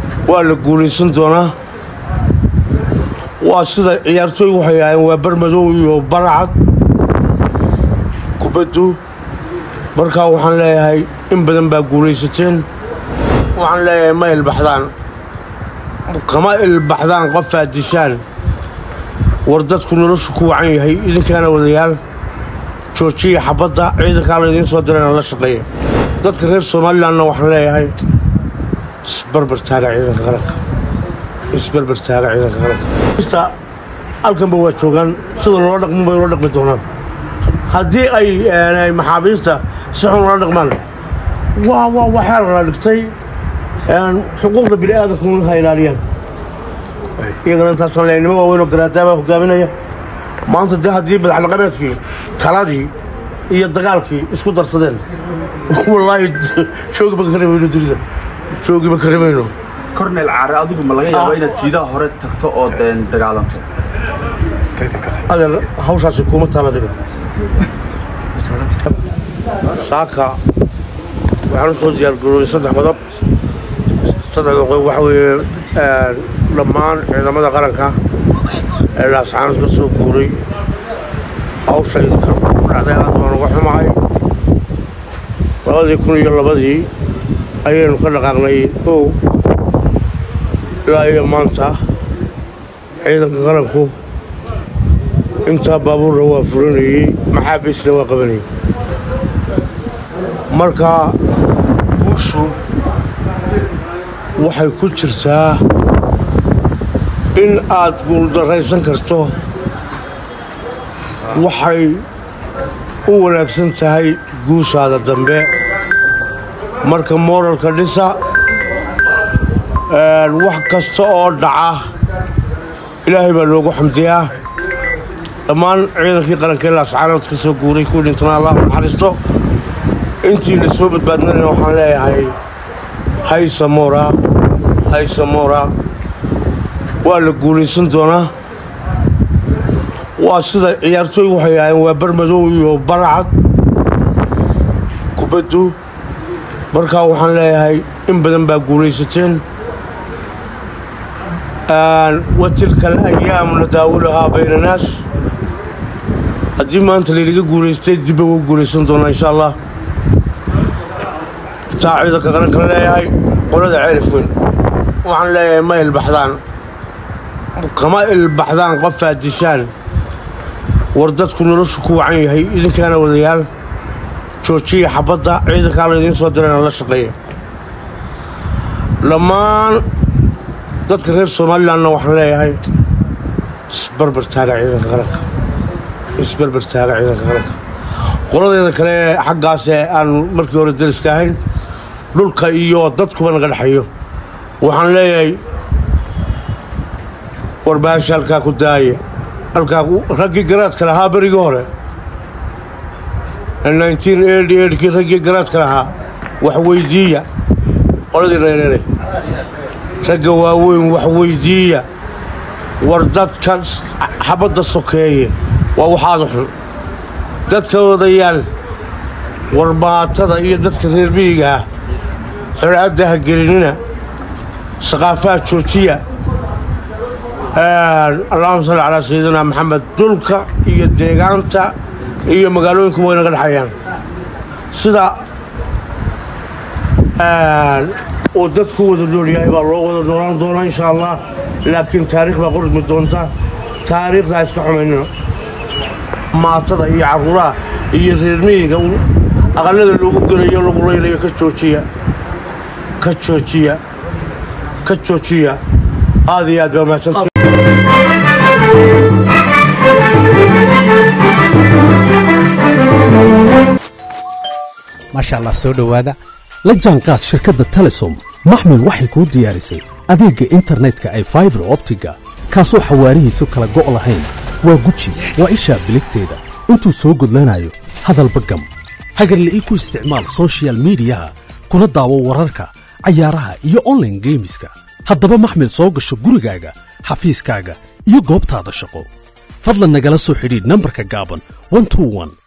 waa la guulaysan doonaa waa sida ciyaartooy waxay ahaayeen waa barmadow iyo baracad kubaddu markaa waxaan leeyahay in badan baa guulaysateen waxaan leeyahay ma ilbaxdaan kama ilbaxdaan qofaad dishaan war dadku noloshu ku wacan yahay idinkaana wadayaal joojiya xabadda ciidankaa laydiin soo dirayna la shaqeeya dadka reer somalilanna waxaan leeyahay isbarbar taaga ciidanka qaranka isbarbar taaga ciidanka qaranka halkanba waa joogaan sida loola dhaqmo bay ula dhaqmi doonaan haddii ay maxaabiista si xun ula dhaqmaan waa waa waxaa la dhigtay xuquuqda bini aadamka ha ilaaliyaan iyagana intaasaan leeyahay nimo waaweyn oo garaadaabaa hogaaminaya maanta dee haddii madaxdhaqameedkii taladii iyo dagaalkii isku darsadeen wallaahi joogiba ka remayno dunida joogiba ka remayno kornel caare adigu ma laga yaabo inaad jiidaha hore tagto oo deen dagaalanto adeer hawshaasi kuma taal adiga saaka waxaan u soo diyaargaroobay saddex qodob saddexda qodob waxa weeye dhammaan ciidamada qaranka ee laascaanad ka soo guuray hawshayda ku dhacday aad baan uga xumahay labadii kun iyo labadii ayaynu ka dhaqaaqnay ow ilaa iyo maanta ciidanka qaranku intaa baabuurna waa furinayey maxaabiisna waa qabanayey marka guushu waxay ku jirtaa in aad guuldarraysan karto waxay u wanaagsan tahay guushaada dambe marka mooralka dhisa wax kasta oo dhaca ilaahay baa loogu xamdiyaa dhammaan ciidankii qarankee laascaanood ka soo guuray kuwii dhintana allah naxariisto intii la soo badbaadnayna waxaan leeyahay haysamora haysamora waa la guulaysan doonaa waa sida ciyaartooy waxay ahaayeen waa barmadow iyo baracad kubaddu markaa waxaan leeyahay in badan baa guulaysateen wa tilka alayaamu nadaawulahaa bayna naas haddii maanta laynaga guulaystay dibba uga guulaysan doonaa insha allah taa ciidanka qarankala leeyahay qolada ceelif weyn waxaan leeyahay ma ilbaxdaan kama ilbaxdaan qofaad dishaan war dadku noloshu ku wacan yahay idinkaana wadayaal joojiya xabadda ciidankaa laydiin soo dirayna la shaqeeya dhammaan dadka reer somalilanna waxaan leeyahay isbarbar taaga ciidanka qaranka isbarbar taaga ciidanka qaranka qoladeeda kale xaggaas ee aan markii hore dariska ahayn dhulka iyo dadkuba naga dhexayo waxaan leeyahay warbaahisha halkaa ku daaya halkaa raggii garaadka lahaa berigii hore kii raggii garaadka lahaa wax weydiiya qoladii reereere ragga waaweyn wax weydiiya war dadka xabadda sokeeye waa waxaada xun dadka odayaal war maatada iyo dadka reer miyigaah xolcadda ha gelinina saqaafaha joojiya allahuma salli calaa sayidina maxamed dhulka iyo deegaanta iyo magaalooyinku way naga dhexayaan sida uu dadku wada nool yahay baa loo wada noolaan doonaa insha allah laakiin taariikh baa qormi doonta taariikhdaa iska xumaynina maatada iyo carruuraha iyo reermiyiga aqallada lagu gelayo lagu laynayo ka joojiya ka joojiya ka joojiya aad iyo aad baa mahadsanti maasha allah soo dhowaada la jaanqaad shirkadda telesom maxmil waxay kuu diyaarisay adeegga internetka ay faibar optiga kaasoo xawaarihiisu kala go' lahayn waa guji waa ishaa biligteeda intuu soo gudlanayo hadalba gam hagarle ii ku isticmaal sochial midiyaha kuna daawo wararka cayaaraha iyo onlaine geemiska haddaba maxmil soo gasho gurigaaga xafiiskaaga iyo goobtaada shaqo fadlan nagala soo xidhiidh nambarka gaaban